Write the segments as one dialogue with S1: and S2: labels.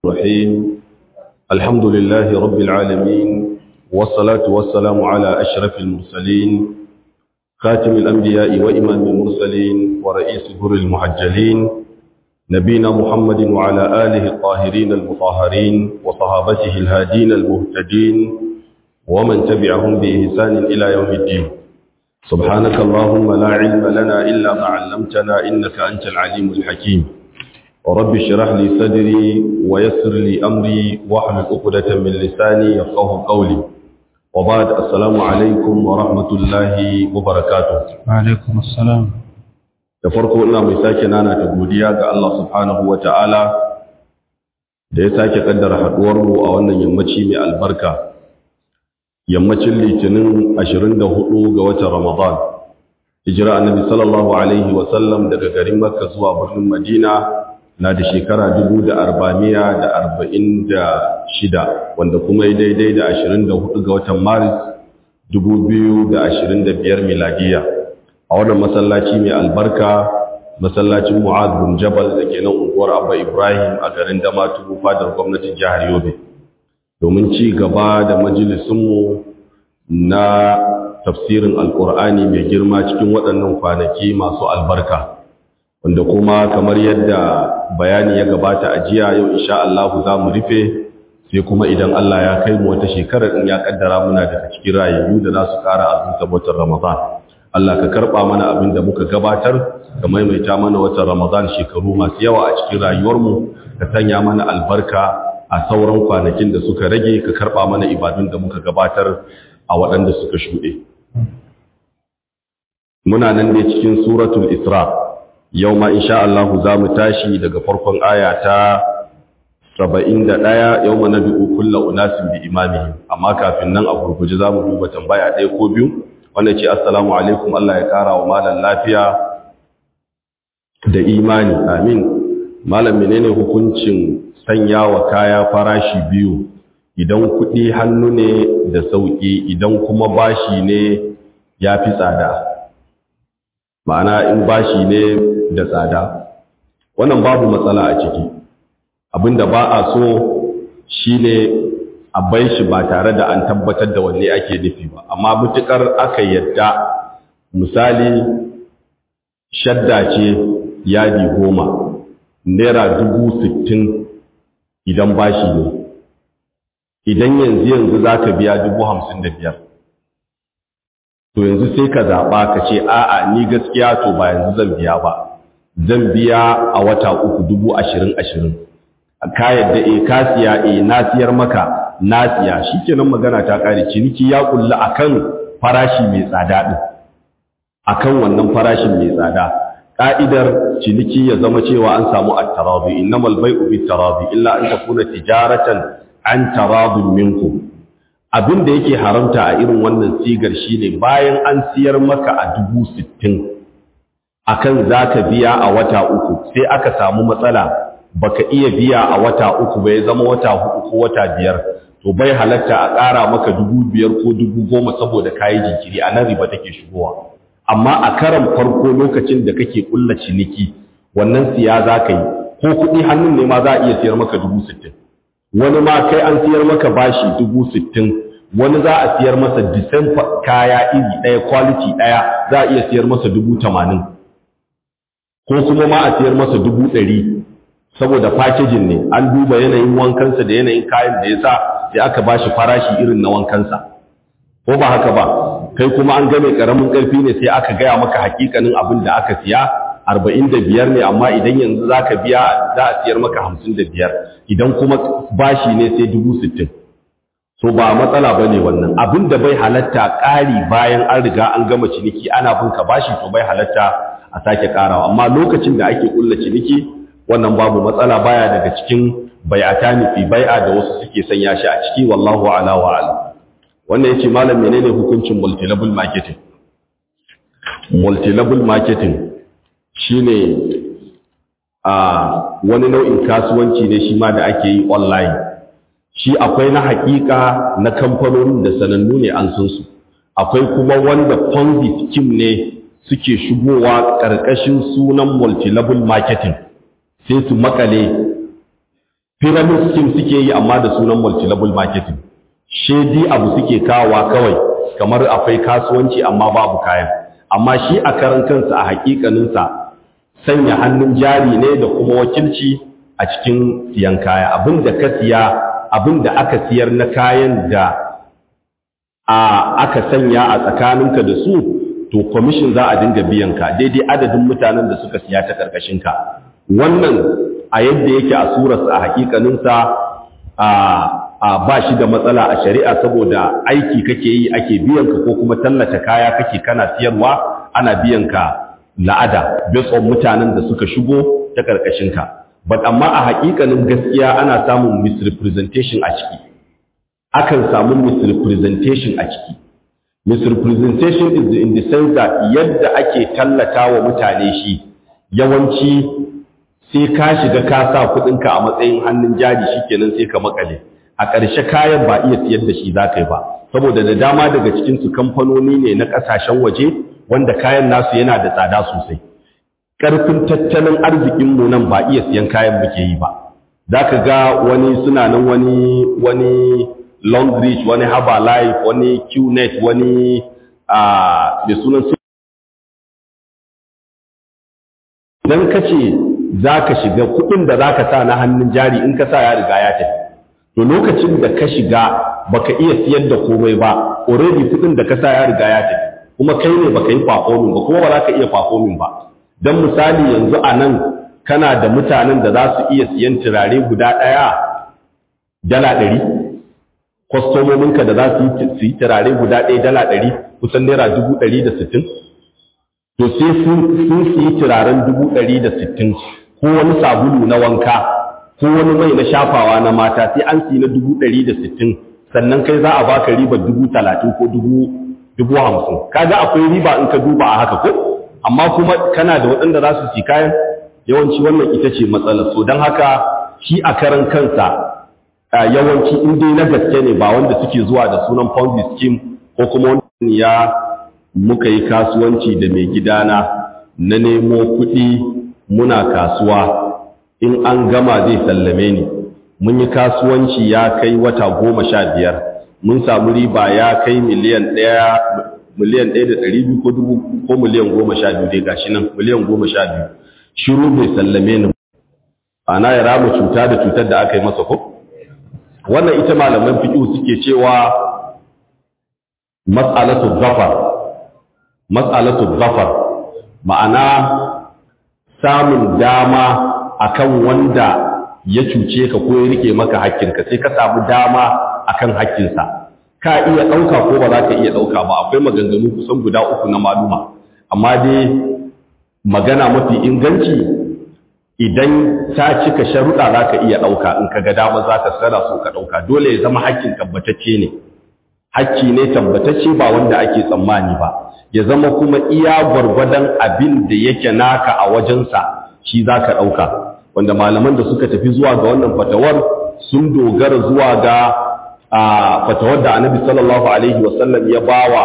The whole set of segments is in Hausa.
S1: الرحيم الحمد لله رب العالمين والصلاة والسلام على أشرف المرسلين خاتم الأنبياء وإمام المرسلين ورئيس جر المحجلين نبينا محمد وعلى آله الطاهرين المطهرين وصحابته الهادين المهتدين ومن تبعهم بإحسان إلى يوم الدين سبحانك اللهم لا علم لنا إلا ما علمتنا إنك أنت العليم الحكيم ورب اشرح لي صدري ويسر لي أمري واحلل عقدة من لساني يفقه قولي وبعد السلام عليكم ورحمة الله وبركاته
S2: وعليكم السلام
S1: da farko ina mai sake nana ta godiya ga Allah subhanahu wa ta'ala da ya sake kaddara haduwarmu a wannan yammaci mai albarka yammacin litinin 24 ga watan ramadan hijira annabi sallallahu alaihi wa sallam daga garin makka zuwa birnin madina na da shekara 1446 wanda kuma ya daidai da 24 ga watan maris 2025 miladiya a wannan masallaci mai albarka masallacin mu'ad bin jabal da ke nan unguwar abba ibrahim a garin damaturu fadar gwamnatin jihar yobe domin ci gaba da majalisunmu na tafsirin alkur'ani mai girma cikin waɗannan kwanaki masu albarka wanda kuma kamar yadda bayani ya gabata a jiya yau insha Allah za mu rufe sai kuma idan Allah ya kai mu wata shekarar in ya kaddara muna daga cikin rayayyu da za su ƙara azumta watan Ramadan Allah ka karɓa mana abin da muka gabatar ka maimaita mana watan Ramadan shekaru masu yawa a cikin rayuwarmu ka sanya mana albarka a sauran kwanakin da suka rage ka karɓa mana ibadun da muka gabatar a waɗanda suka shuɗe. Muna nan ne cikin suratul Isra' yau ma insha Allah za mu tashi daga farkon aya ta 71 yau ma nabi'u kullu unasin bi imamihim amma kafin nan a gurguje za mu duba tambaya ɗaya ko biyu wanda ce assalamu alaikum Allah ya kara wa malam lafiya da imani amin malam menene hukuncin sanya wa kaya farashi biyu idan kuɗi hannu ne da sauƙi idan kuma bashi ne ya fi tsada ma'ana in bashi ne da tsada wannan babu matsala a ciki abinda ba a so shine a bai shi ba tare da an tabbatar da wanne ake nufi ba amma mutukar aka yadda misali shadda ce yadi goma naira dubu sittin idan bashi ne idan yanzu yanzu za ka biya dubu hamsin da biyar to yanzu sai ka zaɓa ka ce a'a ni gaskiya to ba yanzu zan biya ba zan biya a wata uku dubu ashirin ashirin ka yadda e ka siya e na siyar maka na siya shi kenan magana ta ƙare ciniki ya kulla akan farashi mai tsada ɗin akan wannan farashin mai tsada ƙa'idar ciniki ya zama cewa an samu at-tarabi innamal bai'u bit-tarabi illa an takuna tijaratan an taradun minkum abin da yake haramta a irin wannan sigar shine bayan an siyar maka a dubu sittin akan za ka biya a wata uku sai aka samu matsala baka iya biya a wata uku bai zama wata hudu ko wata biyar to bai halatta a ƙara maka dubu biyar ko dubu goma saboda kayi jinkiri a nan riba take shigowa amma a karan farko lokacin da kake kulla ciniki wannan siya za ka yi ko kuɗi hannun ne ma za a iya siyar maka dubu sittin wani ma kai an siyar maka bashi dubu sittin wani za a siyar masa disan kaya iri ɗaya kwaliti ɗaya za a iya siyar masa dubu tamanin ko kuma ma a siyar masa dubu ɗari saboda fakejin ne an duba yanayin wankansa da yanayin kayan da ya sa sai aka ba shi farashi irin na wankansa ko ba haka ba kai kuma an game ƙaramin ƙarfi ne sai aka gaya maka hakikanin abin da aka siya arba'in da biyar ne amma idan yanzu za ka biya za a siyar maka hamsin da biyar idan kuma bashi ne sai dubu sittin so ba matsala ba ne wannan abin da bai halatta ƙari bayan an riga an gama ciniki ana bin ka bashi to bai halatta a sake ƙarawa amma lokacin da ake ƙulla ciniki wannan babu matsala baya daga cikin bai'atani fi bai'a da wasu suke sanya shi a ciki wallahu ala wa ala wannan yace malam menene hukuncin multilevel marketing multilevel marketing shine a wani nau'in kasuwanci ne shi ma da ake yi online shi akwai na hakika na kamfanonin da sanannu ne an san su akwai kuma wanda ponzi scheme ne suke shigowa ƙarƙashin sunan multilevel marketing sai su makale pyramid scheme suke yi amma da sunan multi-level marketing shedi abu suke kawowa kawai kamar akwai kasuwanci amma babu kayan amma shi a karan kansa a hakikaninsa sanya hannun jari ne da kuma wakilci a cikin siyan kaya abin da ka siya abin da aka siyar na kayan da a aka sanya a tsakaninka da su to commission za a dinga biyan ka daidai adadin mutanen da suka siya ta karkashin ka wannan a yadda yake a surarsa a hakikaninsa a ba shi da matsala a shari'a saboda aiki kake yi ake biyan ka ko kuma tallata kaya kake kana siyarwa ana biyan ka la'ada based on mutanen da suka shigo ta karkashin ka but amma a hakikanin gaskiya ana samun misrepresentation a ciki akan samu misrepresentation a ciki misrepresentation is in the sense that yadda ake tallata wa mutane shi yawanci sai ka shiga ka sa kudinka a matsayin hannun jari shikenan sai ka makale a ƙarshe kayan ba iya siyar da shi za ka yi ba saboda da dama daga cikinsu kamfanoni ne na ƙasashen waje wanda kayan nasu yana da tsada sosai ƙarfin tattalin arzikinmu nan ba iya siyan kayan muke yi ba za ka ga wani suna nan wani wani Longreach, wani Herbalife, wani QNet, wani a da sunan su. Idan ka ce za ka shiga kuɗin da za ka sa na hannun jari in ka sa ya riga ya tafi. To lokacin da ka shiga baka iya siyar da komai ba, already kuɗin da ka sa ya riga ya tafi. Kuma kai ne baka yi performing ba, kuma ba za ka iya performing ba. Don misali yanzu a nan kana da mutanen da za su iya siyan turare guda ɗaya dala ɗari. kwastomominka da za su yi turare guda ɗaya dala ɗari kusan naira dubu ɗari da sittin to sai sun su yi turaren dubu ɗari da sittin ko wani sabulu na wanka ko wani mai na shafawa na mata sai an siyi na dubu ɗari da sittin sannan kai za a baka riba dubu talatin ko dubu hamsin kaga akwai riba in ka duba a haka ko amma kuma kana da waɗanda za su ci kayan yawanci wannan ita ce matsalar so don haka shi a karan kansa yawanci in dai na gaske ne ba wanda suke zuwa da sunan ponzi scheme ko kuma wani ya muka yi kasuwanci da mai gidana na nemo kuɗi muna kasuwa in an gama zai sallame ni mun yi kasuwanci ya kai wata goma sha biyar mun samu riba ya kai miliyan ɗaya miliyan ɗaya da ɗari biyu ko dubu ko miliyan goma sha biyu dai gashi nan miliyan goma sha biyu shiru bai sallame ni ana ya rama cuta da cutar da aka yi masa ko wannan ita malaman fiqh suke cewa mas'alatu dhafar mas'alatu dhafar ma'ana samun dama akan wanda ya cuce ka ko ya rike maka hakkinka sai ka samu dama akan hakkinsa ka iya ɗauka ko ba za ka iya ɗauka ba akwai maganganu kusan guda uku na maluma amma dai magana mafi inganci idan ta cika sharuɗa za ka iya ɗauka in ka ga dama za ka tsara so ka ɗauka dole ya zama hakkin tabbatacce ne hakki ne tabbatacce ba wanda ake tsammani ba ya zama kuma iya gwargwadon abin da yake naka a wajensa shi za ka ɗauka wanda malaman da suka tafi zuwa ga wannan fatawar sun dogara zuwa ga fatawar da annabi sallallahu alaihi wasallam ya bawa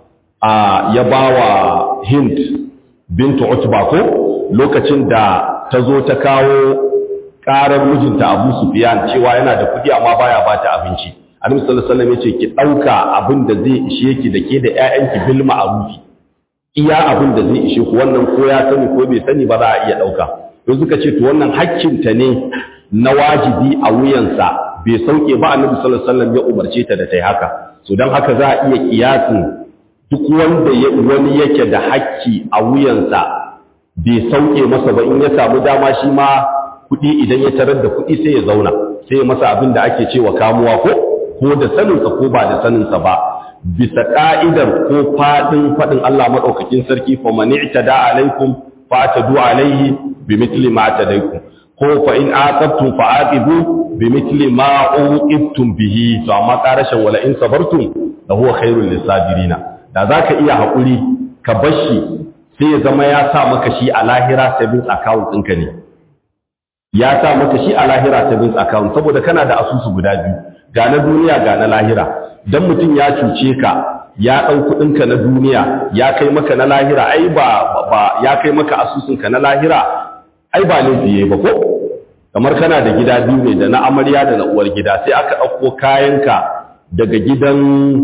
S1: ya bawa hind bintu utba ko lokacin da ta zo ta kawo ƙarar mijinta Abu Sufyan cewa yana da kuɗi amma baya ba ta abinci. Annabi sallallahu alaihi wasallam yace ki ɗauka abin da zai ishe ki da ke da ƴaƴanki bil ma'rufi. Iya abin da zai ishe ku wannan ko ya sani ko bai sani ba za a iya ɗauka. To suka ce to wannan hakkinta ne na wajibi a wuyansa bai sauke ba Annabi sallallahu alaihi wasallam ya umarce ta da ta yi haka. So dan haka za a iya kiyasin duk wanda wani yake da hakki a wuyansa bai sauke masa ba in ya samu dama shi ma kuɗi idan ya tarar da kuɗi sai ya zauna sai ya masa abin da ake cewa kamuwa ko ko da saninsa ko ba da saninsa ba bisa ka'idar ko faɗin faɗin Allah maɗaukakin sarki fa man i'tada alaikum fa atadu alaihi bi mithli ma atadaikum ko fa in aqabtum fa aqibu bi mithli ma uqibtum bihi to amma karashin wala in sabartum la huwa khairul lisabirina da zaka iya hakuri ka bashi sai ya zama ya sa maka shi a lahira savings account ɗinka ne ya sa maka shi a lahira savings account saboda kana da asusu guda biyu ga na duniya ga na lahira dan mutum ya cuce ka ya ɗau kuɗinka na duniya ya kai maka na lahira ai ba, ba ya kai maka asusunka na lahira ai ba laifi yayi ba ko kamar kana da gida biyu ne da na amarya da na uwar gida sai aka ɗauko kayanka daga gidan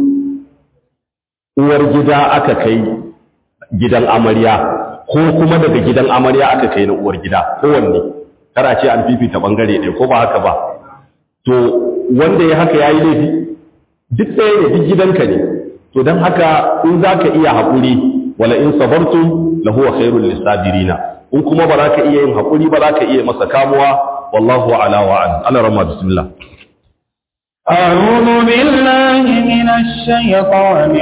S1: uwar gida aka kai gidan amarya ko kuma daga gidan amarya aka kai na uwar gida kowanne kara ce an fifita bangare ɗaya ko ba haka ba to wanda ya haka yayi laifi duk ɗaya ne duk gidanka ne to don haka in za ka iya haƙuri wala in sabartum lahu khairul lisabirina in kuma ba za ka iya yin haƙuri ba za ka iya masa kamuwa wallahu ala wa an ala rama bismillah
S2: أعوذ بالله من الشيطان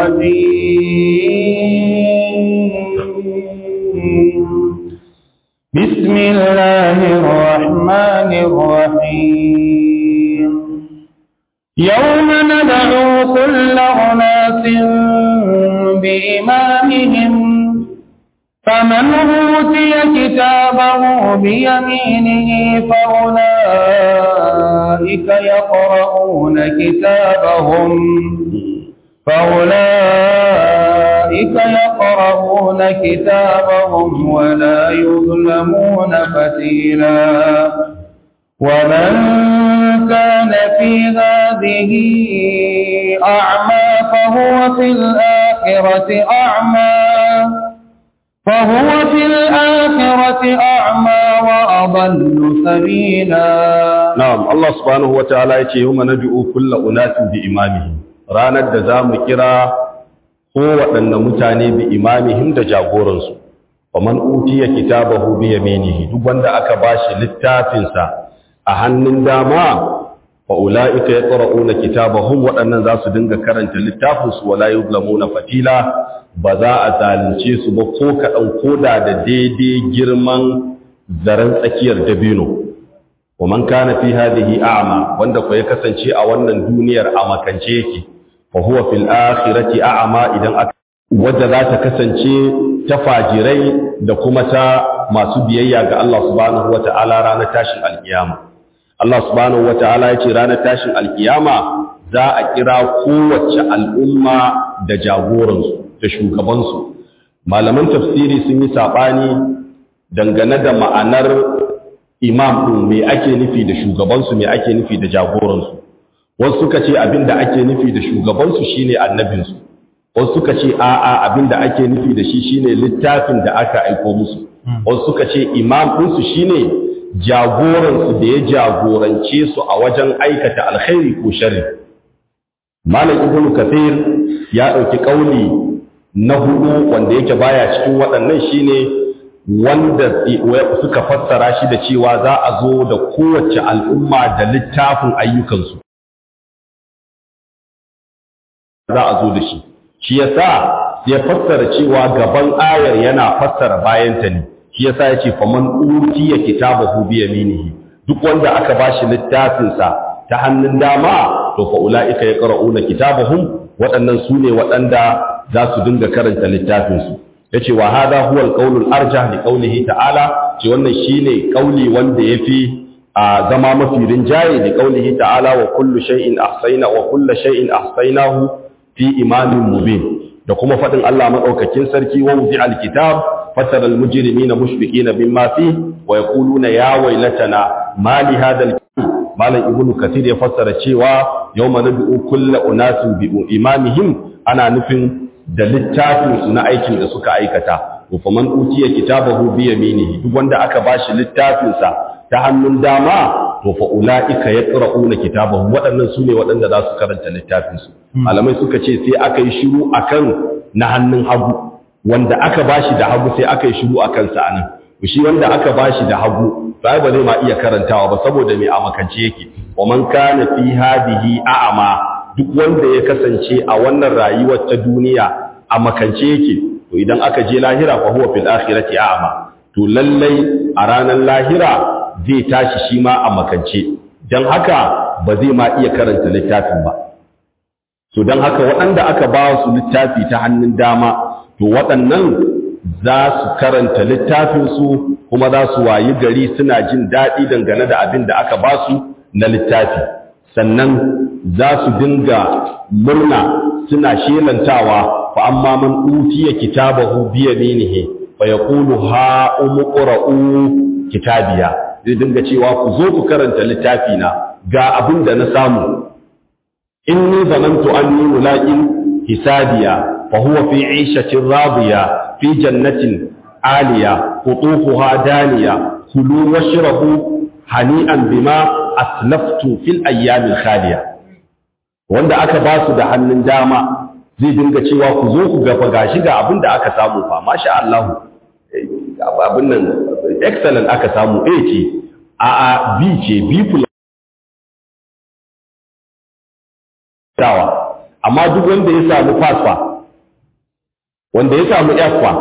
S2: الرجيم بسم الله الرحمن الرحيم يوم ندعو كل أناس بإمامهم فمن أوتي كتابه بيمينه فأولئك يقرؤون كتابهم فأولئك يقرؤون كتابهم ولا يظلمون فتيلا ومن كان في هذه أعمى فهو في الآخرة أعمى فهو في الآخرة أعمى وأضل سبيلا
S1: na'am Allah subhanahu wataala yace yawma nad'u kullu unasin bi imamihim ranar da zamu kira ko waɗanne mutane bi imamihim da jagoransu faman utiya kitabahu bi yaminihi duk wanda aka bashi littafin sa a hannun dama fa ulaika yaqra'una kitabahum waɗannan za su dinga karanta littafin su wala yuzlamuna fatila ba za a zalunce su ba ko kaɗan koda da daidai girman zaren tsakiyar dabino wa man kana fi hadhihi a'ma wanda ko ya kasance a wannan duniyar a makance yake fa huwa fil akhirati a'ma idan aka wadda za ta kasance ta fajirai da kuma ta masu biyayya ga Allah subhanahu wata'ala ranar tashin alkiyama Allah subhanahu wata'ala ya ce ranar tashin alkiyama za a kira kowace al'umma da jagoransu da shugabansu malaman tafsiri sun yi saɓani dangane da ma'anar imam ɗin me ake nufi da shugabansu me ake nufi da jagoransu wasu suka ce abin da ake nufi da shugabansu shine annabinsu wasu suka ce a'a abin da ake nufi da shi shine littafin da aka aiko musu wasu suka ce imam ɗinsu shine jagoransu da ya jagorance su a wajen aikata alkhairi ko sharri malam ibnu kathir ya ɗauki ƙauli na hudu wanda yake baya cikin waɗannan shine wanda suka fassara shi da cewa za a zo da kowace al'umma da littafin ayyukansu za a zo da shi shi yasa ya fassara cewa gaban ayar yana fassara bayanta ne shi yasa ya ce faman utiya kitabahu bi yaminihi duk wanda aka bashi littafinsa ta hannun dama to fa ulaika yaqra'una kitabahum waɗannan su ne waɗanda za su dinga karanta littafinsu yace wa hadha huwa al arjah li qawlihi ta'ala ce wannan shine kauli wanda yafi a zama mafi rinjaye li qawlihi ta'ala wa kullu shay'in ahsayna wa kullu shay'in ahsaynahu fi imamin mubin da kuma fadin Allah madaukakin sarki wa wudi al-kitab fatara al-mujrimina mushfiqina mimma fi wa yaquluna ya waylatana ma li hadha al malam ibnu kathir ya fassara cewa yawma nad'u kullu unasin bi imamihim ana nufin da littafinsu na aikin da suka aikata fa man utiya kitabahu bi yaminihi duk wanda aka bashi littafinsa ta hannun dama to fa ulaika yaqra'una kitabahu waɗannan sune waɗanda za su karanta littafinsu malamai suka ce sai aka yi shiru akan na hannun hagu wanda aka bashi da hagu sai aka yi shiru akan sa anan shi wanda aka bashi da hagu ba ba zai ma iya karantawa ba saboda mai amakance yake wa man kana fi hadihi a'ama duk wanda ya kasance a wannan rayuwar ta duniya a makance yake to idan aka je lahira fa huwa fil akhirati a'ma to lallai a ranar lahira zai tashi shi ma a makance dan haka ba zai ma iya karanta littafin ba to dan haka waɗanda aka ba su littafi ta hannun dama to waɗannan za su karanta littafin su kuma za su wayi gari suna jin daɗi dangane da abin da aka ba su na littafi sannan za su dinga murna suna shelantawa fa amma man utiya kitabahu bi yaminihi fa yaqulu ha umqra'u kitabiya zai dinga cewa ku zo ku karanta littafi na ga abin da na samu inni zanantu anni mulaqin hisabiya fa huwa fi 'ishatin radiya fi jannatin aliya qutufuha daniya kulu washrabu hani'an bima aslaftu fil ayyamil khaliya wanda aka ba su da hannun dama zai dinga cewa ku zo ku gafa gashi ga abin da aka samu fa masha Allah abin nan excellent aka samu A ce a a B ce B plus dawa amma duk wanda ya samu pass fa wanda ya samu F fa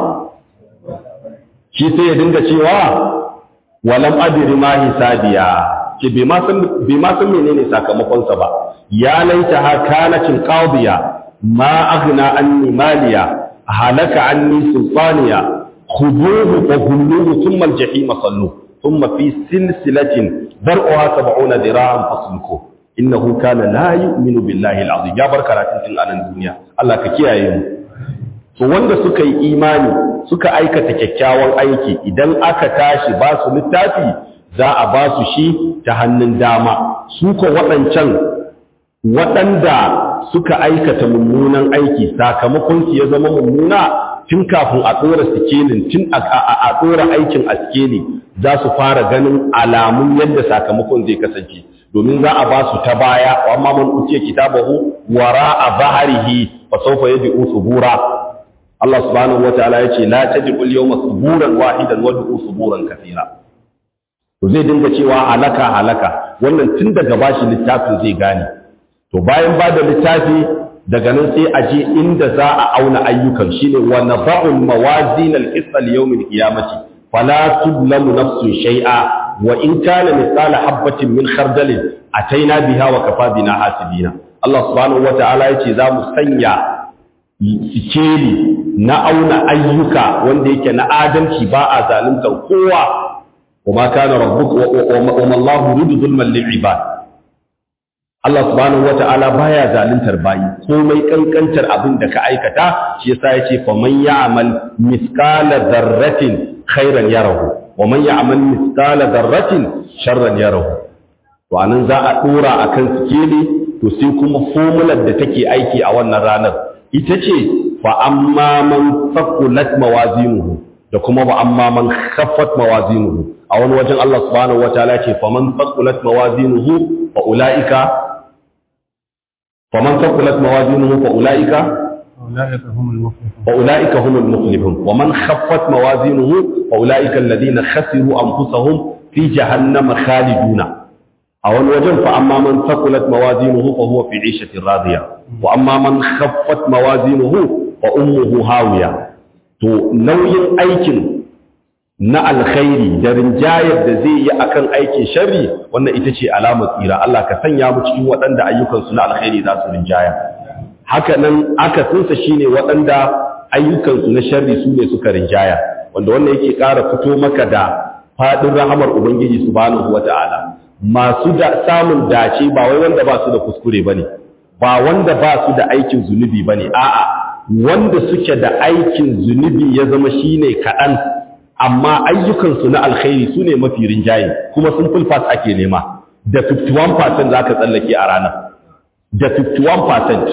S1: shi sai ya dinga cewa walam adri ma hisabiya ke bai ma san bai ma san menene sakamakon sa ba ya laita ha kanatin qadiya ma aghna anni maliya halaka anni sultaniya khuduhu fa hulluhu thumma al-jahima sallu thumma fi silsilatin dar'uha 70 dira'an fasluku innahu kana la yu'minu billahi al-azim ya bar karatun tun anan duniya Allah ka kiyaye mu to wanda suka yi imani suka aikata kyakkyawan aiki idan aka tashi ba su littafi za a ba su shi ta hannun dama su ko waɗancan waɗanda suka aikata mummunan aiki sakamakon su ya zama mummuna tun kafin a tsora sikelin tun a tsora aikin a sikeli za su fara ganin alamun yadda sakamakon zai kasance domin za a ba su ta baya wa amma man utiya kitabahu wara a zaharihi fa sawfa yad'u subura Allah subhanahu wataala yace la tad'u al-yawma suburan wahidan wad'u suburan kathira to zai dinga cewa halaka halaka wannan tun daga bashi littafin zai gane to bayan ba da littafi daga nan sai a je inda za a auna ayyukan shine wa naba'ul mawazin al-qist al-yawm al-qiyamati fala tudlamu nafsun shay'a wa in kana mithqala habatin min khardalin ataina biha wa kafa bina hasibina Allah subhanahu wata'ala yace za mu sanya sikeli na auna ayyuka wanda yake na adalci ba a zaluntar kowa wa ma kana rabbuka wa ma Allahu yuridu zulman lil ibad Allah subhanahu wata'ala baya zaluntar bayi komai kankantar abin da ka aikata shi yasa yace fa man ya'mal mithqala dharratin khairan yarahu wa man ya'mal mithqala dharratin sharran yarahu to anan za a dora akan sikeli to sai kuma formular da take aiki a wannan ranar ita ce fa amma man faqulat mawazinuhu da kuma ba amma man khaffat mawazinuhu a wani wajen Allah subhanahu wataala ce fa man faqulat mawazinuhu fa ulaika fa man faqulat mawazinuhu fa ulaika
S3: أولئك هم المفلحون
S1: فأولئك هم المفلحون ومن خفت موازينه فأولئك الذين خسروا أنفسهم في جهنم خالدون أو الوجن فأما من ثقلت موازينه فهو في عيشة راضية وأما من خفت موازينه فأمه هاوية to nauyin aikin na alkhairi da rinjayar da zai yi akan aikin sharri wannan ita ce alamar tsira Allah ka sanya mu cikin waɗanda ayyukansu na alkhairi za su rinjaya haka nan akasinsa shine waɗanda ayyukansu na sharri su ne suka rinjaya wanda wannan yake ƙara fito maka da faɗin rahamar ubangiji subhanahu wata'ala masu da samun dace ba wai wanda ba su da kuskure bane ba wanda ba su da aikin zunubi bane a'a wanda suke da aikin zunubi ya zama shine kaɗan amma ayyukansu na alkhairi su ne mafi rinjaye kuma sun fulfas ake nema da 51% za ka tsallake a ranar da 51%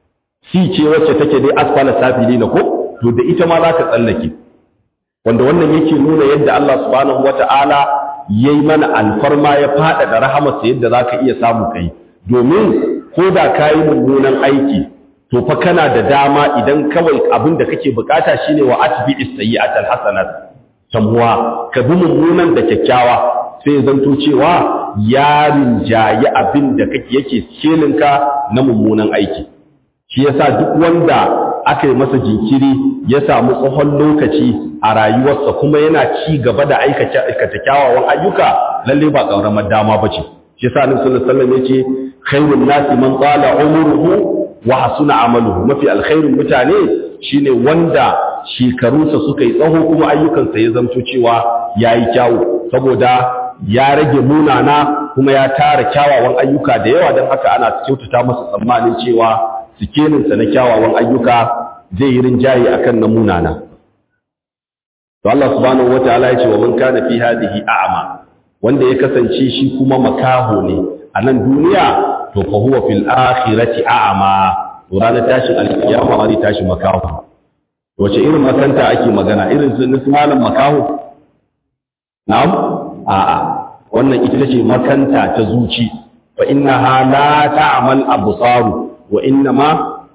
S1: si ce wacce take dai asfala safili na ko to da ita ma za ka tsallake wanda wannan yake nuna yadda Allah subhanahu wata'ala ya yi mana alfarma ya faɗaɗa rahamarsa yadda za ka iya samu kai domin ko da ka yi mummunan aiki to fa kana da dama idan kawai abin da kake bukata shine wa atbi as-sayyi'ata al-hasanat tamuwa ka bi mummunan da kyakkyawa sai zanto cewa ya rinjayi abin da kake yake ka na mummunan aiki shi yasa duk wanda aka yi masa jinkiri ya samu tsohon lokaci a rayuwarsa kuma yana ci gaba da aikata kyawawan ayyuka lalle ba ƙauramar dama ba ce shi yasa annabi sallallahu alaihi wasallam yace khairun nasi man qala umruhu wa hasuna amaluhu mafi alkhairun mutane shine wanda shekarunsa suka yi tsaho kuma ayyukansa ya zamto cewa yayi kyawu saboda ya rage munana kuma ya tara kyawawan ayyuka da yawa don haka ana kyautata masa tsammanin cewa sikeninsa na kyawawan ayyuka zai yi rinjaye akan na munana to Allah subhanahu wataala ya ce wa man kana fi hadhihi a'ma wanda ya kasance shi kuma makaho ne a nan duniya to fa huwa fil akhirati a'ma to ranar tashin alkiyama zai tashi makaho wace irin makanta ake magana irin su malam makaho na'am a'a wannan ita ce makanta ta zuci fa innaha la ta'mal absaru wa innama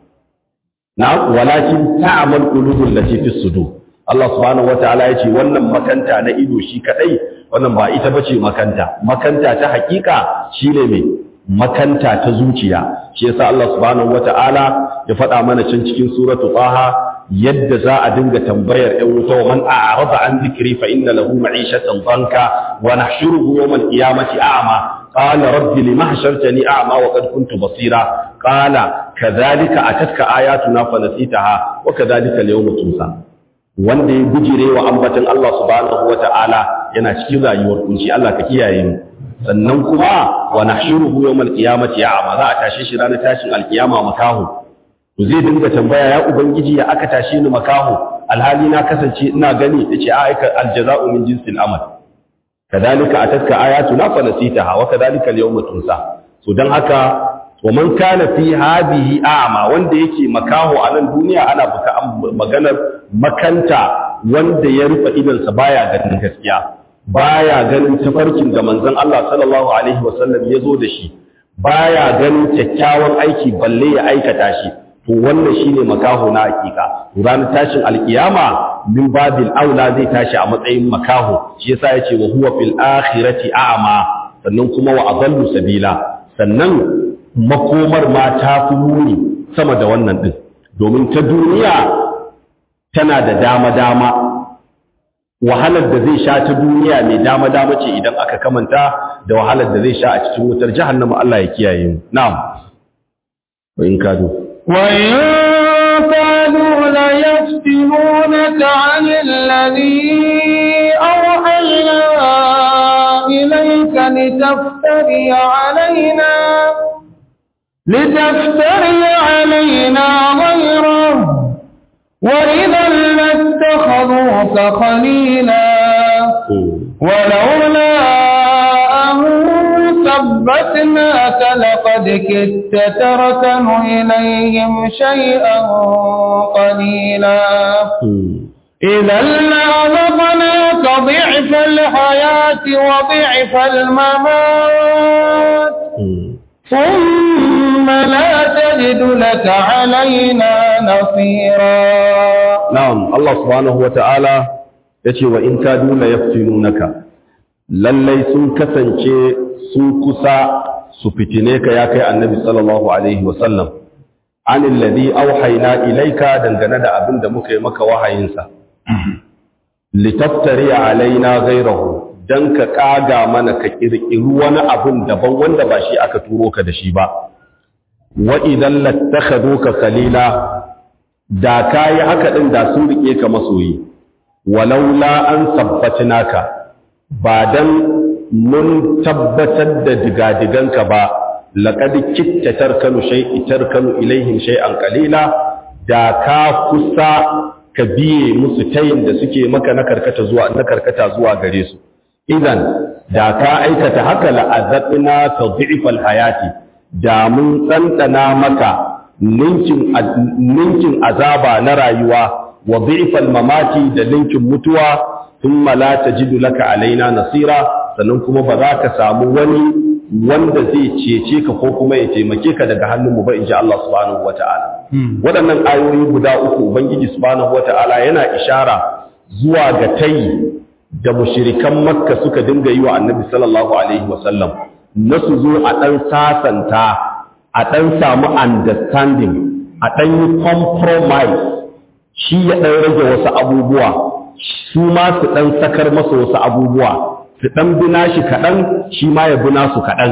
S1: na walakin ta'mal qulubul lati fi sudur Allah subhanahu wataala yace wannan makanta na ido shi kadai wannan ba ita bace makanta makanta ta hakika shine me makanta ta zuciya shi yasa Allah subhanahu wataala ya faɗa mana can cikin suratu taha yadda za a dinga tambayar ‘yan wuta wa man a'arada an zikiri fa inna lahu ma'ishatan banka wa nahshuruhu yawmal qiyamati a'ma qala rabbi lima hashartani a'ma wa qad kuntu basira qala kadhalika atatka ayatuna fa nasitaha wa kadhalika al-yawma tunsa wanda ya gujire wa ambatan Allah subhanahu wa ta'ala yana cikin rayuwar kunci Allah ka kiyaye mu sannan kuma wa nahshuruhu yawmal qiyamati a'ma za a tashi shi ranar tashin alkiyama makahu to zai dinga tambaya ya ubangiji ya aka tashe ni makaho alhali na kasance ina gani yace a aika aljaza'u min jinsil amal kadalika atatka ayatuna fa nasitaha wa kadalika al-yawma tunsa so dan haka wa man kana fi hadhihi a'ma wanda yake makaho a nan duniya ana buka maganar makanta wanda ya rufe idansa baya ganin gaskiya baya ganin tafarkin da manzon Allah sallallahu alaihi wasallam ya zo da shi baya ganin kyakkyawan aiki balle ya aikata shi to wannan shine makaho na hakika ranar tashin alkiyama min babil aula zai tashi a matsayin makaho shi yasa yace wa huwa fil akhirati a'ma sannan kuma wa adallu sabila sannan makomar ma ta fi muni sama da wannan din domin ta duniya tana da dama dama wahalar da zai sha ta duniya mai dama dama ce idan aka kamanta da wahalar da zai sha a cikin wutar jahannama Allah ya kiyaye mu na'am wa in kadu
S2: وإن كانوا ليفتنونك عن الذي أوحينا إليك لتفتري علينا لتفتري علينا غيره وإذا لاتخذوك خليلا ولولا أن ثبتناك لقد كدت تركن إليهم شيئا قليلا إذا لأذقناك ضعف الحياة وضعف الممات ثم لا تجد لك علينا نصيرا
S1: na'am Allah subhanahu wata'ala yace wa in kadu la yaftinunaka lallai sun kasance sun kusa su fitine ka ya kai annabi sallallahu alaihi wa sallam anil ladhi awhayna ilayka dangane da abin da muka yi maka wahayinsa litaftari alaina ghayrahu dan ka kaga mana ka kirkiri wani abun daban wanda ba shi aka turo ka da shi ba wa idan lattakhaduka khalila da kayi haka din da sun rike ka masoyi walaula an sabbatinaka ba dan mun tabbatar da digadiganka ba laqad kitta tarkanu shay'i tarkanu ilaihim shay'an qalila da ka kusa ka biye musu tayin da suke maka na karkata zuwa na karkata zuwa gare su idan da ka aikata haka la'azabna tadhifal hayati da mun tsantsana maka ninkin ninkin azaba na rayuwa wa dhifal mamati da ninkin mutuwa thumma la tajidu laka alaina nasira sannan kuma ba za ka samu wani wanda zai cece ka ko kuma ya taimake ka daga hannunmu ba inji Allah subhanahu wata'ala waɗannan ayoyi guda uku ubangiji subhanahu wata'ala yana ishara zuwa ga tayi da mushirikan makka suka dinga yi wa annabi sallallahu alaihi wasallam na su zo a ɗan sasanta a ɗan samu understanding a ɗan yi compromise shi ya ɗan rage wasu abubuwa su ma su ɗan sakar masa wasu abubuwa su ɗan bina shi kaɗan shi ma ya bina su kaɗan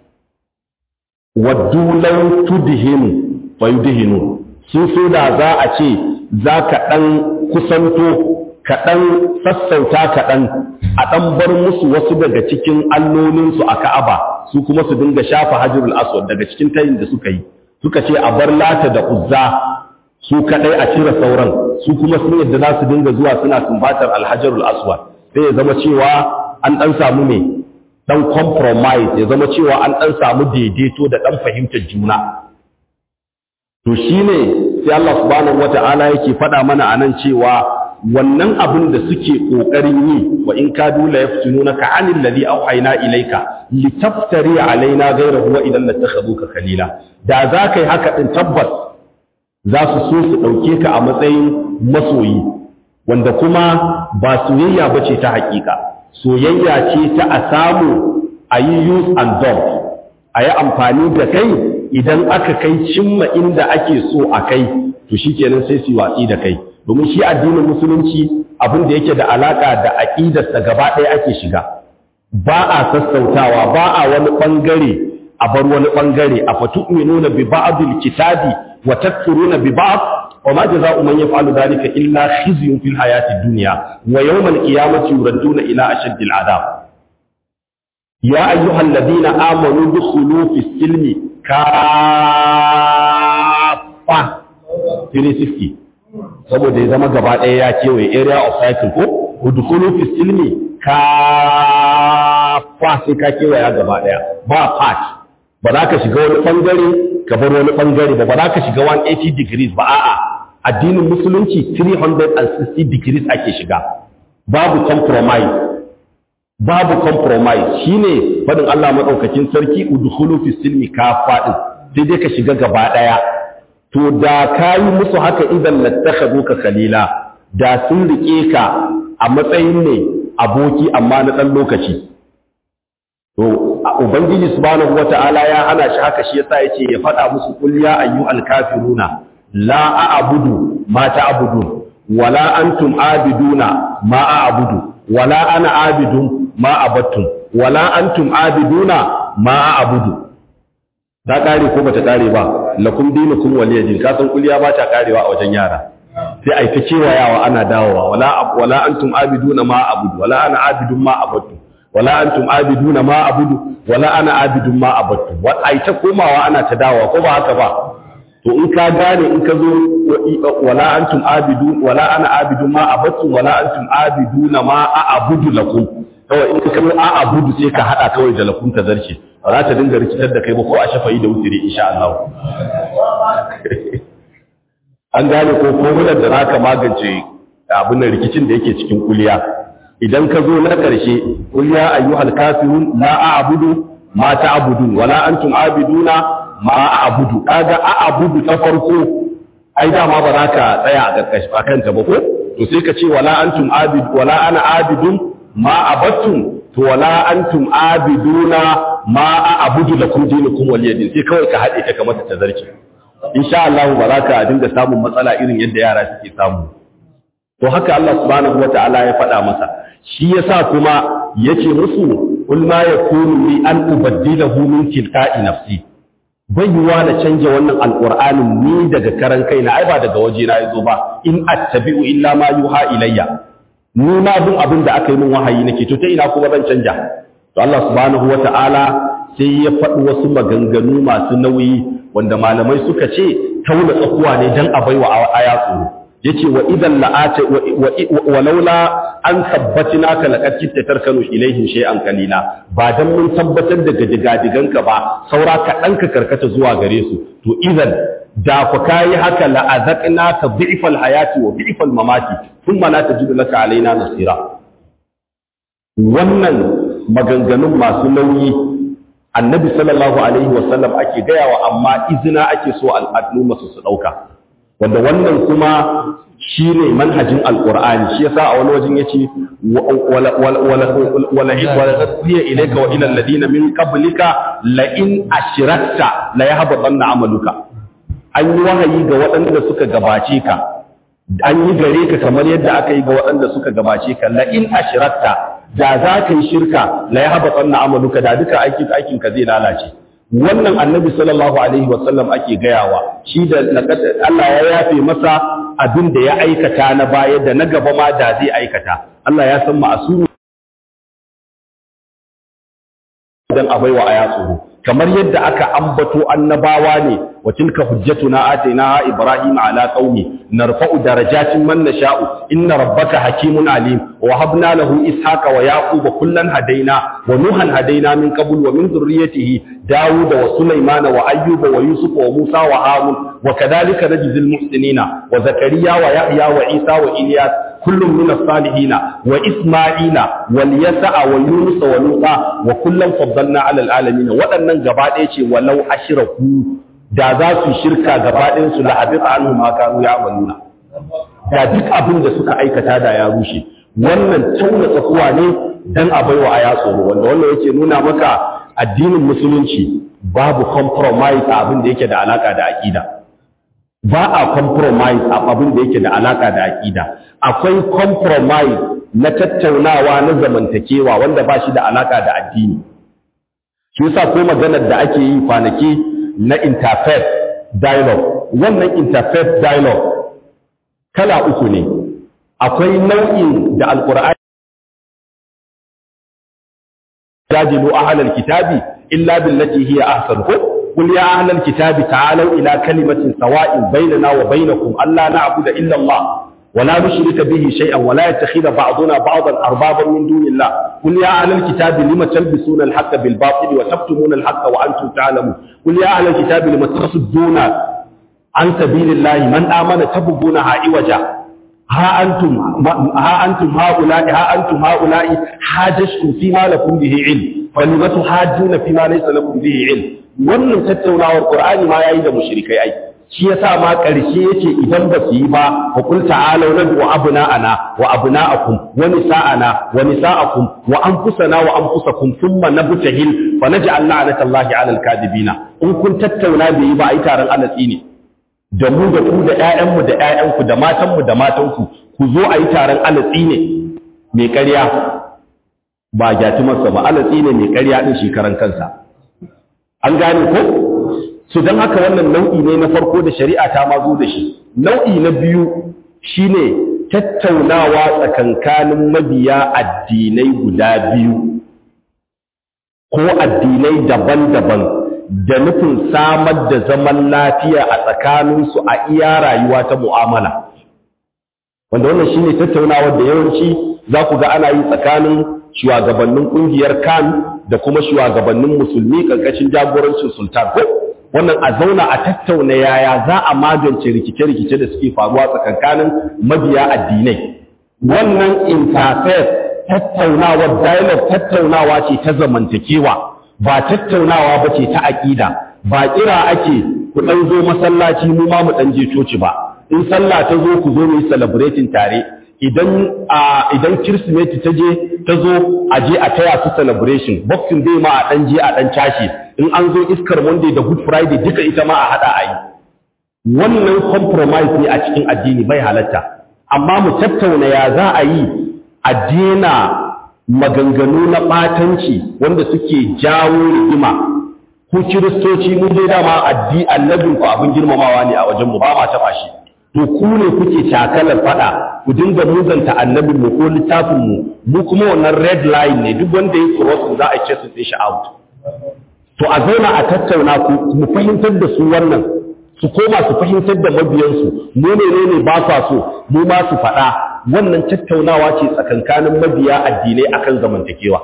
S1: waddu lau tudhinu fa yudhinu su so da za a ce za ka ɗan kusanto kaɗan sassauta kaɗan a ɗan bar musu wasu daga cikin allolinsu a ka'aba su kuma su dinga shafa hajjurul aswad daga cikin tayin da suka yi suka ce a bar lata da uzza su kaɗai a cire sauran su kuma sun yadda za su dinga zuwa suna sumbatar alhajarul aswad sai ya zama cewa an ɗan samu mai dan compromise ya zama cewa an dan samu daidaito da dan fahimtar juna to shine sai Allah subhanahu wata'ala yake faɗa mana anan cewa wannan abin da suke kokarin yi wa in kadu la yaftununaka anil ladhi awhayna ilayka litaftari alaina ghayrahu wa idan latakhaduka khalila da za kai haka din tabbas za su so su dauke ka a matsayin masoyi wanda kuma ba soyayya bace ta hakika soyayya ce ta a samu a yi use and dump a yi amfani da kai idan aka kai cimma inda ake so a kai to shikenan sai su watsi da kai domin shi addinin musulunci abin da yake da alaka da aqidarsa gaba ɗaya ake shiga ba a sassautawa ba a wani bangare a bar wani bangare a fatu'minuna bi ba'dil kitabi wa takfuruna bi ba'd wa ma jazaa'u man yaf'alu dhalika illa khizyun fil hayatid dunya wa yawmal qiyamati yuradduna ila ashaddil adab ya ayyuhalladhina amanu dukhulu fis silmi kaffa 360 saboda ya zama gaba ɗaya ya kewaye area of cycle ko udkhulu fi silmi ka fa sai ka kewaya gaba ɗaya ba part ba za ka shiga wani bangare ka bar wani bangare ba ba za ka shiga 180 degrees ba a'a addinin musulunci 360 degrees ake shiga babu compromise babu compromise shine fadin Allah madaukakin sarki udkhulu fi silmi ka fadin sai dai ka shiga gaba ɗaya to da ka yi musu haka idan lattakazu ka kalila da sun riƙe ka a matsayin ne aboki amma na ɗan lokaci to ubangiji subhanahu wata'ala ya hana shi haka shi yasa yace ya faɗa musu qul ya ayyuhal kafiruna la a'budu ma ta'budun wala antum abiduna ma a'budu wala ana abidun ma abattum wala antum abiduna ma a'budu ta kare ko bata kare ba lakum dinukum waliyadin ka san kuliya ba ta karewa a wajen yara sai ai ta kewayawa ana dawowa wala wala antum abiduna ma abudu wala ana abidun ma abadu wala antum abiduna ma abudu wala ana abidun ma abadu wa ai ta komawa ana ta dawowa ko ba haka ba to in ka gane in ka zo wala antum abidu wala ana abidun ma abadu wala antum abiduna ma abudu lakum kawai in ka a abudu sai ka hada kawai da lakum ta zarce ba za ta dinga rikitar da kai ba ko a shafayi da wutiri insha Allah an gane ko formular da zaka magance abin da rikicin da yake cikin kuliya idan ka zo na karshe kuliya ayyuhal kafirun la a'budu ma ta'budun wala antum abiduna ma a'budu kaga a'budu ta farko ai dama ba za ka tsaya a karkashi akan ta ba ko to sai ka ce wala antum abid wala ana abidun ma abattum to wala antum abiduna ma a'budu lakum dinukum waliyadin sai kawai ka hade ta kamar ta zarki insha Allah ba za ka dinga samun matsala irin yadda yara suke samu to haka Allah subhanahu wataala ya faɗa masa shi yasa kuma yace musu kul ma yakunu li an ubaddilahu min tilka'i nafsi bayyuwa na canja wannan alqur'anin ni daga karan kaina ai ba daga waje na yazo ba in attabi'u illa ma yuha ilayya ni ma bin abin da aka yi min wahayi nake to ta ina kuma zan canja to Allah subhanahu wata'ala sai ya faɗi wasu maganganu masu nauyi wanda malamai suka ce tauna tsakuwa ne dan a baiwa aya tsoro yace wa idan la'ata wa laula an tabbatina ka laqad kitta tarkanu ilaihim shay'an qalila ba dan mun tabbatar da digadiganka ba saura ka danka karkata zuwa gare su to idan da ku kayi haka la'azaqna ka dhi'fal hayati wa dhi'fal mamati thumma la tajidu laka alaina nasira wannan maganganun masu nauyi annabi sallallahu alaihi wasallam ake gayawa amma izina ake so al'umma su su dauka wanda wannan kuma shine manhajin alqur'ani shi yasa a wani wajen yace wala wala wala wala tasbiya ilayka wa ila alladhina min qablika la in ashrakta la yahbatanna amaluka an yi wahayi ga waɗanda suka gabace ka an yi gare ka kamar yadda aka yi ga waɗanda suka gabace ka la in ashrakta da za ka yi shirka la yahbatanna amaluka da duka aikin aikin ka zai lalace wannan annabi sallallahu alaihi wasallam ake gayawa shi da Allah ya yafe masa abin da ya aikata na baya da na gaba ma da zai aikata Allah ya san ma'asuru dan a baiwa aya tsoro kamar yadda aka ambato annabawa ne wa tilka hujjatuna atainaha ibrahim ala qaumi narfa'u darajatin man nasha'u inna rabbaka hakimun alim wa habna lahu ishaqa wa yaquba kullan hadaina wa nuhan hadaina min qabl wa min dhurriyyatihi daud wa sulaymana wa ayyuba wa yusuf wa musa wa harun wa kadhalika najzil muhsinina wa zakariya wa yahya wa isa wa ilyas kullum min as-salihin wa isma'ila wal yasa wa yunus wa luqa wa kullan faddalna 'ala al-alamin wadannan gaba ɗaya ce walau ashraku da za su shirka gaba ɗayan su la habita anhum ma kanu ya'maluna da duk abin da suka aikata da ya rushe wannan tauna tsakuwa ne dan a baiwa aya tsoro wanda wannan yake nuna maka addinin musulunci babu compromise a abin da yake da alaka da aqida ba a compromise a abin da yake da alaka da aqida akwai compromise na tattaunawa na zamantakewa wanda ba shi da alaka da addini shi yasa ko maganar da ake yi kwanaki na interfaith dialogue wannan interfaith dialogue kala uku ne akwai nau'in da alqur'ani jadilu ahlal kitabi illa billati hiya ahsan ko قل يا أهل الكتاب تعالوا إلى كلمة سواء بيننا وبينكم ألا نعبد إلا الله ولا نشرك به شيئا ولا يتخذ بعضنا بعضا أربابا من دون الله قل يا أهل الكتاب لم تلبسون الحق بالباطل وتكتمون الحق وأنتم تعلمون قل يا أهل الكتاب لم تصدون عن سبيل الله من آمن تبغونها عوجا ها أنتم ها أنتم هؤلاء ها أنتم هؤلاء حاججتم فيما لكم به علم فلم تحاجون فيما ليس لكم به علم wannan tattaunawar Qur'ani ma yayi da mushrikai ai shi yasa ma ƙarshe yace idan ba su yi ba fa qul ta'alu nadu abna'ana wa abna'akum wa nisa'ana wa nisa'akum wa anfusana wa anfusakum thumma nabtahil fa naj'al la'natallahi 'alal kadibina in kun tattauna bai yi ba ai taron alatsi ne da mu da ku da ƴaƴanmu da ƴaƴanku da matanmu da matanku ku zo a yi taron alatsi ne mai ƙarya ba gyatumarsa ba alatsi ne mai ƙarya din shekaran kansa an gane ko su don haka wannan nau'i ne na farko da shari'a ta ma zo da shi nau'i na biyu shine tattaunawa tsakankanin mabiya addinai guda biyu ko addinai daban-daban da nufin samar da zaman lafiya a tsakaninsu a iya rayuwa ta mu'amala wanda wannan shine tattaunawa da yawanci za ku ga ana yi tsakanin shugabannin kungiyar kan da kuma shugabannin musulmi karkashin jagorancin sultan ko wannan a zauna a tattauna yaya za a magance rikice-rikice da suke faruwa tsakankanin mabiya addinai wannan interfaith tattaunawa dialogue tattaunawa ce ta zamantakewa ba tattaunawa ba ce ta aƙida ba kira ake ku ɗan zo masallaci mu ma mu ɗan je coci ba in sallah ta zo ku zo mu yi celebrating tare idan idan kirsimeti ta je ta zo a je a taya su celebration boxing day ma a dan je a dan cashe in an zo iskar monday da good friday duka ita ma a hada a yi wannan compromise ne a cikin addini bai halatta amma mu tattauna ya za a yi a daina maganganu na batanci wanda suke jawo rigima ku kiristoci mun dai dama addi annabin ku abin girmamawa ne a wajen mu ba ma taba shi to ku ne kuke takalar fada ku dinga muzanta annabin mu ko littafin mu mu kuma wannan red line ne duk wanda ya cross za a ce su sai shi out to a zauna a tattauna ku mu fahimtar da su wannan su koma su fahimtar da mabiyansu mu ne ne ba sa so mu ma su faɗa wannan tattaunawa ce tsakankanin mabiya addinai akan zamantakewa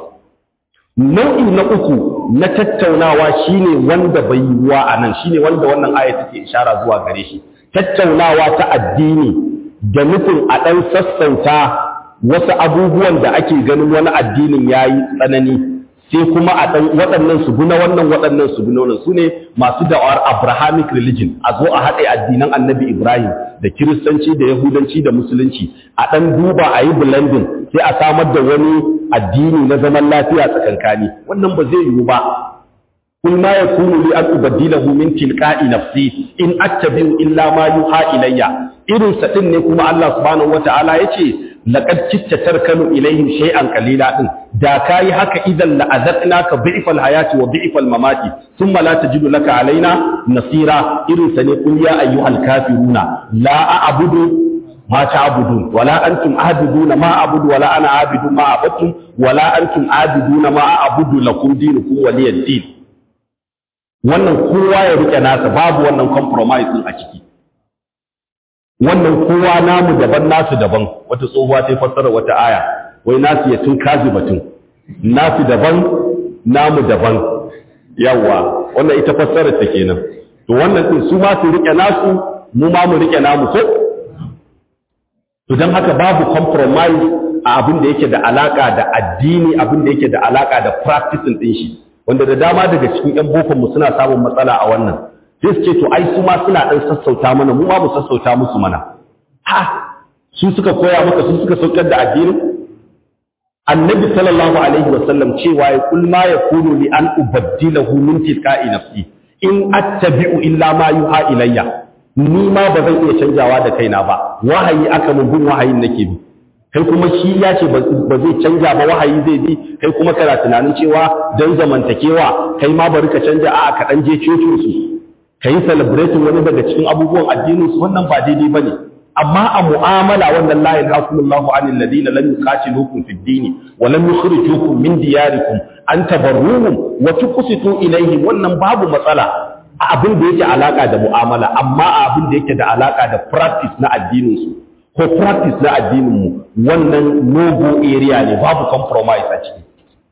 S1: nau'i na uku na tattaunawa shine wanda bai yiwuwa a nan shine wanda wannan aya take ishara zuwa gare shi tattaunawa ta addini da nufin a ɗan sassauta wasu abubuwan da ake ganin wani addinin ya yi tsanani sai kuma a ɗan waɗannan su guna wannan waɗannan su guna wannan su ne masu da'awar abrahamic religion a zo a haɗe addinan annabi ibrahim da kiristanci da yahudanci da musulunci a ɗan duba a yi blending sai a samar da wani addini na zaman lafiya tsakankani wannan ba zai yiwu ba قل ما يكون لي أن أبدله من تلقاء نفسي إن أتبع إلا ما يوحى إلي إذن سألني كما الله سبحانه وتعالى يتي لقد كدت تركن إليهم شيئا قليلا دا كاي هكا إذا لأذقناك ضعف الحياة وضعف الممات ثم لا تجد لك علينا نصيرا إذن سنقول يا أيها الكافرون لا أعبد ما تعبدون ولا أنتم عابدون ما أعبد ولا أنا عابد ما عبدتم ولا أنتم عابدون ما أعبد لكم دينكم ولي الدين wannan kowa ya rike nasa babu wannan compromise din a ciki wannan kowa namu daban nasu daban wata tsohuwa ta fassara wata aya wai nasu ya tun kazi batun nasu daban namu daban yawa wannan ita fassarar ta kenan to wannan din su ma su rike nasu mu ma mu rike namu ko to dan haka babu compromise a abin da yake da alaka da addini abin da yake da alaka da practicing din shi wanda da dama daga cikin yan bokon mu suna samun matsala a wannan sai su ce to ai su ma suna dan sassauta mana mu ma mu sassauta musu mana ha su suka koya maka su suka saukar da addinin annabi sallallahu alaihi wasallam cewa ya kul ma yakunu li an ubaddilahu min tilqa'i nafsi in attabi'u illa ma yuha ilayya ni ma ba zan iya canjawa da kaina ba wahayi aka mun bin wahayin nake bi kai kuma shi ya ce ba zai canja ba wahayi zai bi kai kuma kana tunanin cewa dan zamantakewa kai ma bari ka canja a'a ka dan je cocin su kai celebrating wani daga cikin abubuwan addinin su wannan ba daidai bane amma a mu'amala wannan la ilaha anil ladina lam yuqatilukum fid din wa lam yukhrijukum min diyarikum an tabarruhum wa tuqsitu ilayhim wannan babu matsala a abin da yake alaka da mu'amala amma a abin da yake da alaka da practice na addinin su ko practice na addinin mu wannan no go area ne babu compromise a ciki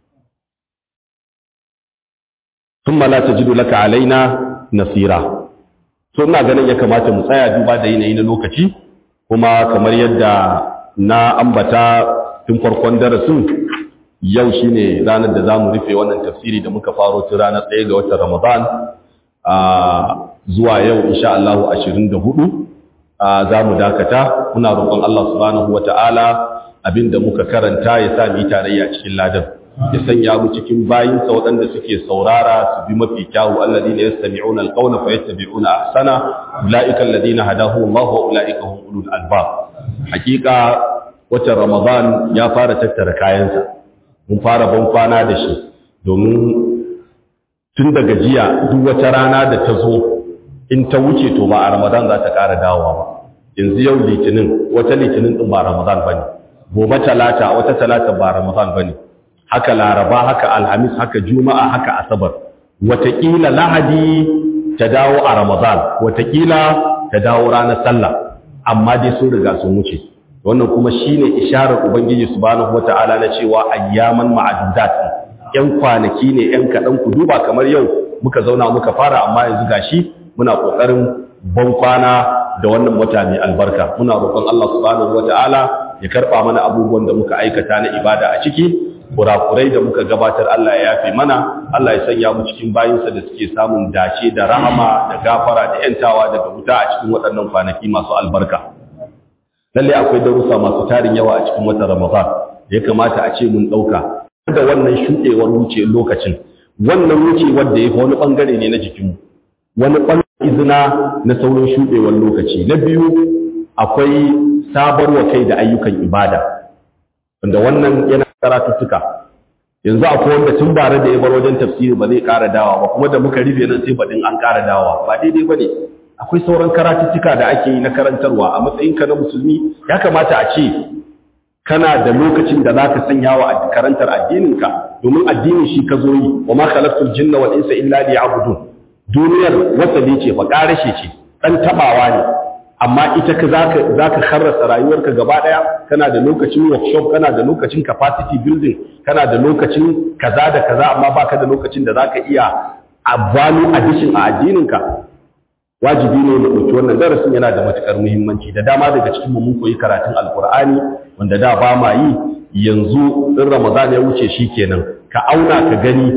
S1: thumma la tajidu laka alaina nasira to ina ganin ya kamata mu tsaya duba da yanayi na lokaci kuma kamar yadda na ambata tun farkon darasin yau shine ranar da zamu rufe wannan tafsiri da muka faro tun ranar 1 ga watan Ramadan a zuwa yau insha Allah 24 zamu dakata muna roƙon Allah subhanahu wataala abinda muka karanta ya sa mu tarayya cikin ladan ya sanya mu cikin bayinsa waɗanda suke saurara su bi mafi kyawu alladina yastami'una alqawla fayattabi'una ahsana ulaika alladina hadahum Allah wa ulaika hum ulul albab hakika watan ramadan ya fara tattara kayansa mun fara ban kwana da shi domin tun daga jiya duk wata rana da ta zo in ta wuce to ba a ramadan za ta ƙara dawowa ba yanzu yau litinin wata litinin din ba ramadan bane gobe talata wata talata ba ramadan bane haka laraba haka alhamis haka juma'a haka asabar wataƙila lahadi ta dawo a ramadan wataƙila ta dawo ranar sallah amma dai sun riga sun wuce wannan kuma shine isharar ubangiji subhanahu wata'ala na cewa ayyaman ma'adudat yan kwanaki ne yan kaɗan ku duba kamar yau muka zauna muka fara amma yanzu gashi muna ƙoƙarin ban kwana da wannan wata mai albarka muna roƙon Allah subhanahu wata'ala ya karɓa mana abubuwan da muka aikata na ibada a ciki kurakurai da muka gabatar Allah ya yafe mana Allah ya sanya mu cikin bayinsa da suke samun dace da rahama da gafara da yantawa daga wuta a cikin waɗannan kwanaki masu albarka lalle akwai darussa masu tarin yawa a cikin watan Ramadan ya kamata a ce mun ɗauka da wannan shuɗewar wuce lokacin wannan wucewar da ya fi wani ɓangare ne na jikinmu wani ɓangare izina na sauran shuɗewar lokaci na biyu akwai sabarwa kai da ayyukan ibada wanda wannan yana karatuttuka yanzu akwai wanda tun bare da ya bar wajen tafsiri ba zai ƙara dawa ba kuma da muka rufe nan sai baɗin an ƙara dawa ba daidai ba ne akwai sauran karatuttuka da ake yi na karantarwa a matsayinka na musulmi ya kamata a ce kana da lokacin da za ka sanya wa karantar addininka domin addinin shi ka zo yi wa ma khalaqtul jinna wal insa illa liya'budun duniyar wasali ce fa ƙarashe ce dan tabawa ne amma ita ka zaka zaka kharrasa rayuwarka gaba daya kana da lokacin workshop kana da lokacin capacity building kana da lokacin kaza da kaza amma baka da lokacin da zaka iya value addition a addininka wajibi ne mu dauki wannan darasin yana da matukar muhimmanci da dama daga cikin mu mun koyi karatun alqur'ani wanda da ba ma yi yanzu in ramadan ya wuce shikenan ka auna ka gani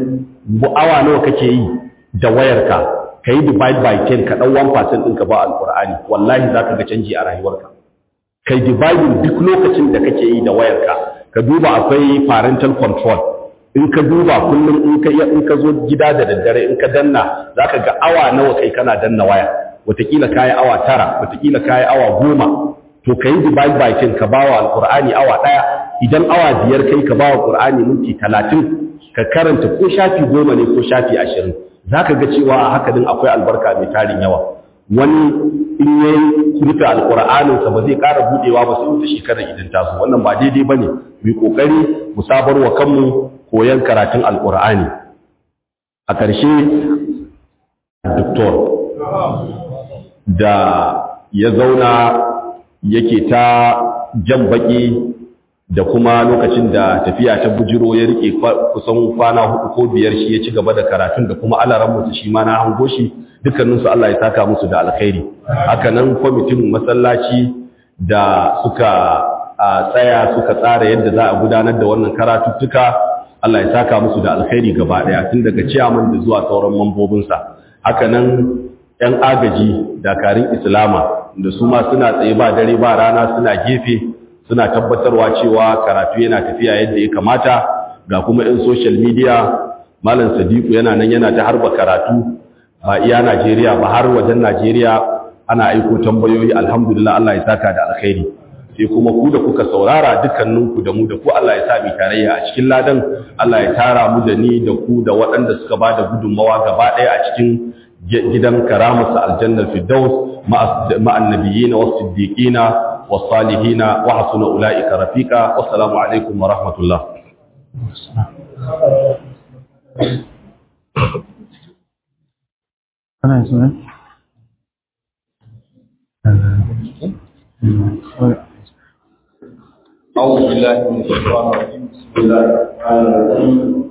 S1: awa nawa kake yi da wayarka ka yi divide by 10 ka ɗan 1% ɗinka ba alƙur'ani wallahi za ka ga canji a rayuwarka ka yi dividing duk lokacin da kake yi da wayarka ka duba akwai parental control in ka duba kullum in ka in ka zo gida da daddare in ka danna za ka ga awa nawa kai kana danna waya wataƙila ka yi awa tara wataƙila ka yi awa goma to ka yi divide by 10 ka ba wa alƙur'ani awa ɗaya idan awa biyar kai ka ba wa ƙur'ani minti talatin ka karanta ko shafi goma ne ko shafi ashirin za ka ga cewa a haka din akwai albarka mai tarin yawa wani in ya rufe alƙur'aninsa ba zai ƙara buɗewa ba sai wata shekarar idan ta zo wannan ba daidai ba ne mu ƙoƙari mu sabar wa kanmu koyon karatun alƙur'ani a ƙarshe doktor da ya zauna yake ta jan baki da kuma lokacin da tafiya ta bujiro ya rike kusan kwana hudu ko biyar shi ya ci gaba da karatun da kuma alaran mutu shi ma na hango shi dukkaninsu Allah ya saka musu da alkhairi haka nan kwamitin masallaci da suka tsaya suka tsara yadda za a gudanar da wannan karatuttuka Allah ya saka musu da alkhairi gaba daya tun daga ciyaman da zuwa sauran mambobinsa haka nan yan agaji dakarun islama da su ma suna tsaye ba dare ba rana suna gefe suna tabbatarwa cewa karatu yana tafiya yadda ya kamata ga kuma yan social media malam sadiku yana nan yana ta harba karatu ba iya Najeriya ba har wajen Najeriya ana aiko tambayoyi alhamdulillah Allah ya saka da alkhairi sai kuma ku da kuka saurara dukkaninku da mu da ku Allah ya sa mu tarayya a cikin ladan Allah ya tara mu da ni da ku da waɗanda suka ba da gudunmawa gaba ɗaya a cikin gidan karamarsa aljannar firdaus ma'an nabiyina was siddiqina was salihina wa hasuna ulaika rafiqa wassalamu alaikum wa rahmatullah
S3: Kana yin suna?
S4: أعوذ بالله من الشيطان الرجيم بسم الله الرحمن الرحيم